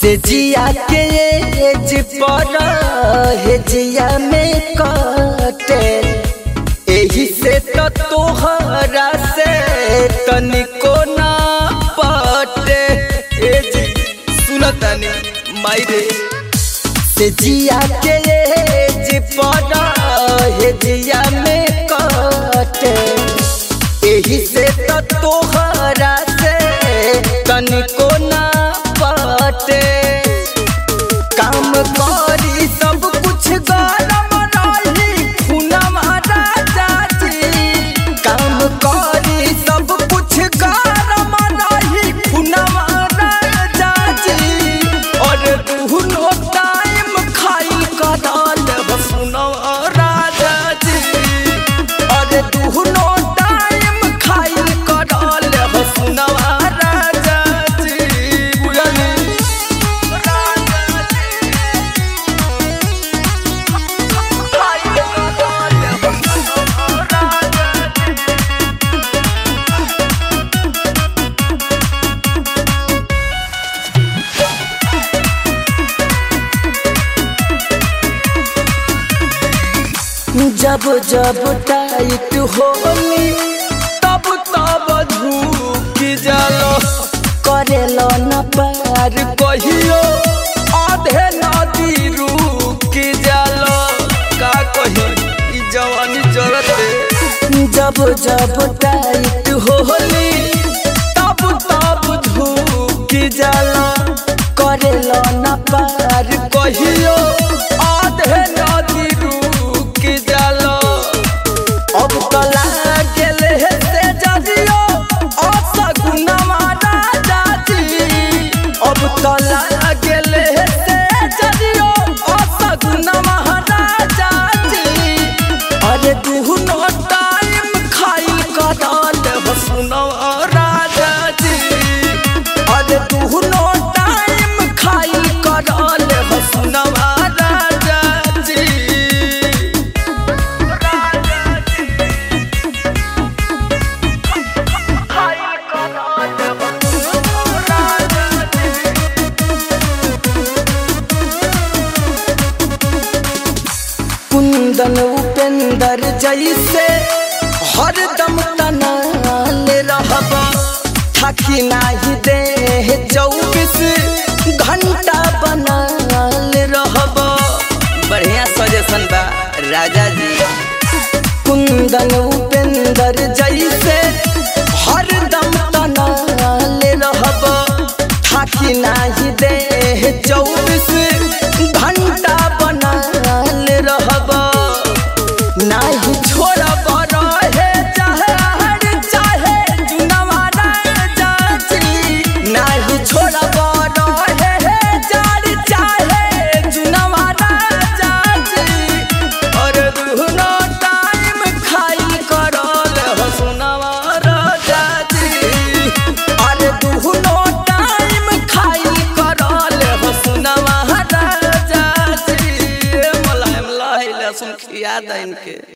से जिया के एज पर हे जिया में कटे एही से तो तोहरा से तनिको ना पटे एज सुनतानी मायरे से जिया के एज पर हे जिया में कटे एही से तो तोहरा से तनिको ना पटे काम करी सब कुछ गरम रही खुनवा राजा जी काम करी सब कुछ गरम रही खुनवा राजा जी और दुनो टाइम खाई कदाल सुनवा राजा जी और दुनो टाइम खाई कदाल सुनवा राजा जी बुझली जब जब टाइट होली तब तब धूप जालो करेलो न पार कहियो आधे नदी रुक जालो का कही ई जवानी जरते जब जब टाइट होली तब तब धूप जालो करेलो न पार कहियो आधे नदी रुक जालो अब तो लागल है से जदियो असगुनवा राजा जी अब तो लागल है से जदियो असगुनवा राजा जी अरे दुनो टाइम खाई कदाल हसुनवा राजा जी अरे दुनो टाइम खाई कदाल हसुनवा राजा जी कुंदन उपेंद्र जैसे हरदम तनाल रहबा थकी नाही दे चौबीस घंटा बनाल रहबा बढ़िया सजेशन बा राजा जी कुंदन उपेंद्र जैसे हरदम तनाल रहबा थाकी नाही दे चौबीस घंटा बन